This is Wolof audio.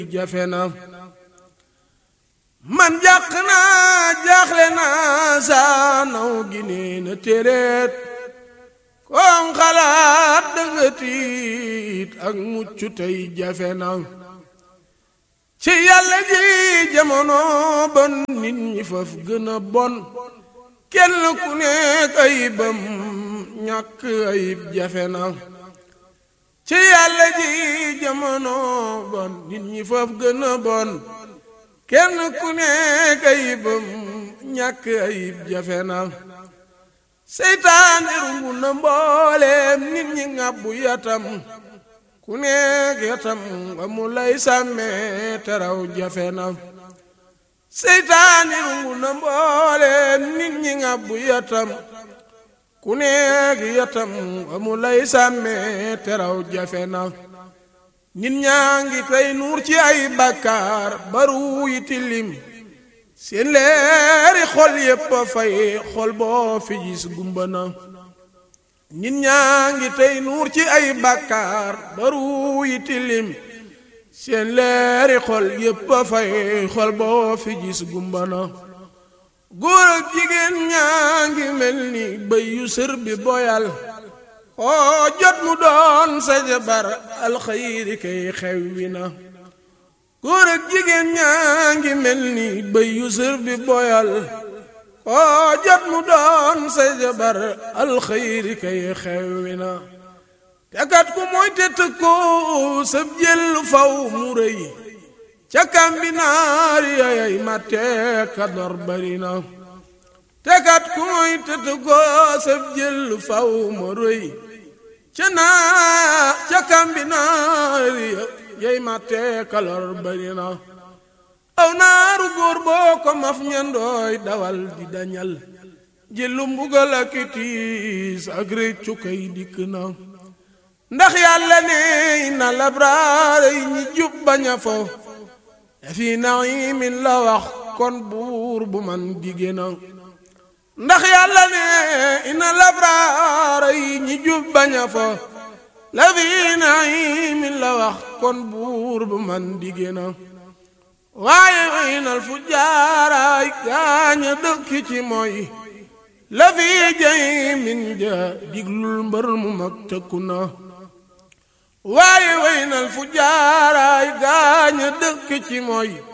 jafe na man jàq naa jaaxle naa saa naw gi nee na téeréet koom xalaat danga tiit ak mucc tey jafe na ci yàlla ji jamono bon nit ñi faf gën a bon kenn ku nekk ayibam ñàkk ayib jafe na ci yàlla ji jamono bon nit ñi faf gën a bon kenn ku nekk ayibam ñàkk ayib jafe na seytaane rungu na mbooleem nit ñi ŋàbbu yatam ku nekk yatam nga mu lay sàmmee teraw jafe na seytaane rungu na mbooleem nit ñi ŋàbbu yatam ku nekk yatam nga mu lay sàmmee teraw jafe na nit ñaa ngi tey nuur ci ay bàkkaar baru yi tilim seen leeri xol yépp a fay xol boo fi gis gumba na nit ñaa ngi tey nuur ci ay bàkkaar baru yi tilim seen leeri xol yépp a fay xol boo fi gis gumba na góor ak jigéen ñaa ngi mel ni bëy yu sër bi boyal oo jot mu doon sa jabar alxayri kay xewwi na góor ak jigéen ñaa ngi mel ni bëy yu sër bi boyal oo jot mu doon sa jabar alxayri kay xewwi na tekat ku mooy te tëkko sab jël faw mu rëy ca kambinaar yayay matte ka dor bari na tekat ku mooy te tëkko sab jël faw mu rëy ca naa ca kambinaar yay matte ka lor bari na aw naaru góor boo ko maf ñandooy dawal di dañal jëlu mbugal ak tiis ak réccu kay dikk na ndax yàlla ne na labraar yi ñi jub baña fo fi naimin la wax kon buur bu man digé na ndax yàlla ne ina labraar yi ñi jub baña fo la fi naimin la wax kon buur bu man digé na waaye inal fu jaaraay gaaña dëkk ci mooy la fi jay min ja diglul mbër mu mag tëkku na waaye waynal fu jaaraay gaaña dëkk ci mooy